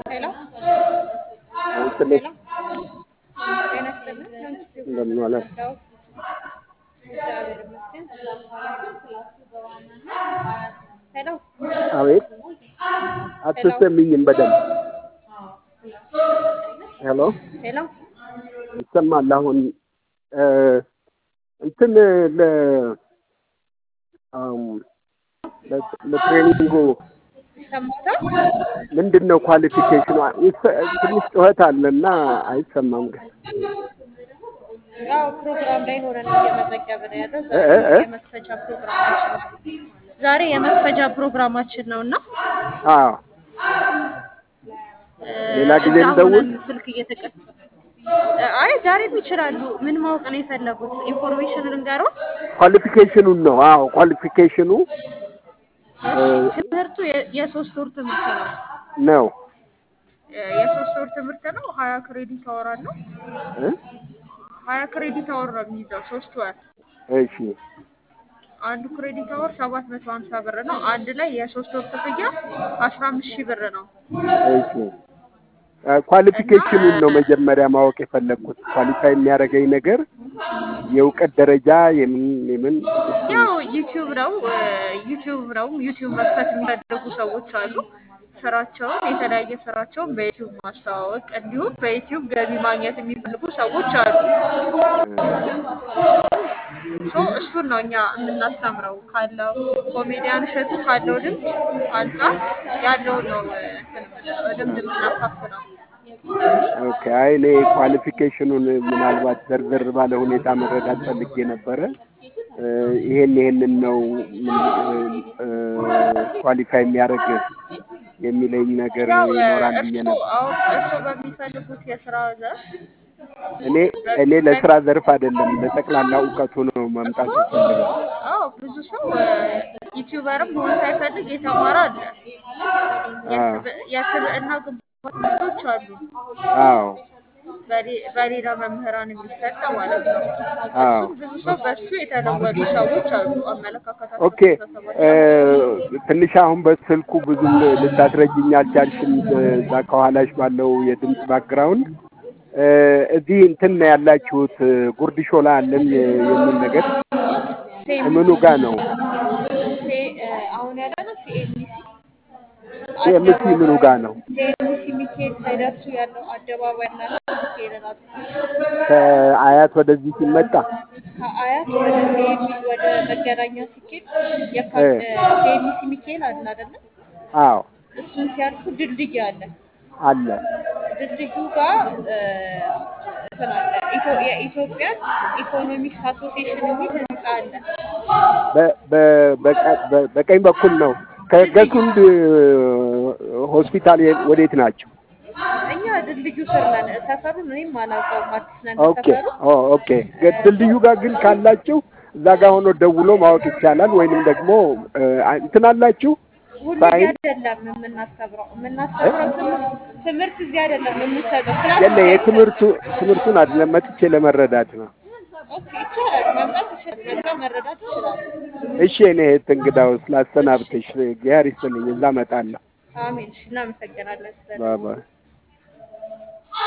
ሄሎ ይስጥልኝ። ጤና ይስጥልን። እንደምን ዋላችሁ? እንዳው እግዚአብሔር ይመስገን። ሄሎ አቤት፣ አትሰሚኝም በደንብ ሄሎ፣ ሄሎ ይሰማል አሁን እ እንትን ለ አም ለ- ለትሬኒንጉ ይሰማታል? ምንድን ነው ኳሊፊኬሽኑ? ይሰ- ትንሽ ጩኸት አለና አይሰማም ግን ያው ፕሮግራም ላይ ሆነን እየመዘገብን ያለ እ ዛሬ እ እ? የመክፈቻ ፕሮግራማችን ነው። ዛሬ የመክፈቻ ፕሮግራማችን ነው እና አዎ እ፣ ሌላ ጊዜ እዛ እንደውል ሆነን ስልክ እየተቀ አይ ዛሬም ይችላሉ። ምን ማወቅ ነው የፈለጉት? ኢንፎርሜሽን ልንገረው። ኳሊፊኬሽኑን ነው። አዎ ኳሊፊኬሽኑ እ፣ እሺ ትምህርቱ የ- የሶስት ወር ትምህርት ነው። ነው እ፣ የሶስት ወር ትምህርት ነው። ሀያ ክሬዲት አወር አለው። እ? ሀያ ክሬዲት አወር ነው የሚይዘው ሶስት ወር። እሺ አንዱ ክሬዲት አወር ሰባት መቶ ሀምሳ ብር ነው። አንድ ላይ የሶስት ወር ክፍያ አስራ አምስት ሺህ ብር ነው እሺ እ፣ እና ኳሊፊኬሽኑን ነው እ፣ መጀመሪያ ማወቅ የፈለግኩት። ኳሊፋይ የሚያደርገኝ ነገር የእውቀት ደረጃ የምን የምን እሱን ያው ዩቲዩብ ነው እ፣ ዩቲዩብ ነው። ዩቲዩብ መክፈት የሚፈልጉ ሰዎች አሉ። ስራቸውን የተለያየ ስራቸውን በዩቲዩብ ማስተዋወቅ እንዲሁም በዩቲዩብ ገቢ ማግኘት የሚፈልጉ ሰዎች አሉ። ሶ እሱን ነው እኛ የምናስተምረው ካለው ኮሜዲያን እሸቱ ካለው ልምድ አንጻር ያለውን ነው እ፣ እንትን የምንለው ልምድ የምናካፍለው። ኦኬ። አይ እኔ ኳሊፊኬሽኑን ምናልባት ዘርዘር ባለ ሁኔታ መረዳት ፈልጌ ነበረ። እ፣ ይሄን ይሄንን ነው ኳሊፋይ የሚያደርግ የሚለኝ ነገር ያው እ፣ ይኖራል ብዬ እርሱ ነበር። አሁን እርሱ በሚፈልጉት የስራ ዘርፍ እኔ በ- እኔ በ- ለስራ ዘርፍ አይደለም ለጠቅላላ እውቀቱ ነው እኮ ማምጣት የምፈልገው። አዎ ብዙ ሰው እ፣ ዩቲዩበርም መሆን ሳይፈልግ የተማረ አለ። አዎ የስብ- የስብዕና ግንባታ ትምህርቶች አሉ አዎ በሌ- በሌላ መምህራን የሚሰጥ ማለት ነው። አዎ እሱም ብዙ ሰው በሱ የተለወጡ ሰዎች አሉ። አመለካከታቸው፣ ኦኬ እ፣ አስተሳሰባቸው ትንሽ አሁን በስልኩ ብዙም ልታስረጅኝ አልቻልሽም። እዛ ከኋላሽ ባለው የድምፅ ባክግራውንድ እ፣ እዚህ እንትን ነው ያላችሁት ጉርድ ሾላ አለን የሚል ነገር ሴሚሲ ምኑ ጋር ነው? ሴ እ፣ አሁን ያለነው ሲኤምሲ ሲኤምሲ ምኑ አደባባይ ጋር ነው? ሲኤምሲ ሚካኤል ሳይደርሱ ያለው አደባባይ እና ሚካኤልን አሉ። ከአያት ወደዚህ ሲመጣ ከአያት ወደ ሲኤሚ ወደ መገናኛ ሲኬድ የካ እ፣ ሲኤምሲ ሚካኤል አለ አይደለ? አዎ እሱን ሲያልፉ ድልድይ አለ። አለ ድልድዩ ጋር እ፣ እንትን አለ ኢትዮ- የኢትዮጵያን ኢኮኖሚክስ አሶሲዬሽን የሚል ህንጻ አለ። በ- በ- በቀ- በ- በቀኝ በኩል ነው። ድልድዩ ከገቱንድ ሆስፒታል የ- ወዴት ናቸው? እኛ ድልድዩ ስር ነን። ሰፈሩን እኔም አላውቀውም፣ አዲስ ነን ኦኬ ሰፈሩ። ኦ ኦኬ። ገ- ድልድዩ ጋር ግን ካላችሁ እዛ ጋር ሆኖ ደውሎ ማወቅ ይቻላል። ወይንም ደግሞ እ፣ እንትን አላችሁ ሁሉ እዚህ ሳይን አይደለም የምናስተምረው እ? የምናስተምረው ትምህርት ትምህርት እዚህ አይደለም የምንሰጠው፣ ክላስ የለ እዚህ የትምህርቱ አይሰጥም። ትምህርቱን አይደለም መጥቼ ለመረዳት ነው። ኦኬ ይቻላል፣ መምጣት ይችላል፣ መጣ መረዳት ይችላል። እሺ እኔ እህት እንግዳው ስላሰናብተሽ እግዚአብሔር ይስጥልኝ። እዛ እመጣለሁ። አሜን። እሺ፣ እናመሰግናለን ስለ ባይ ባይ።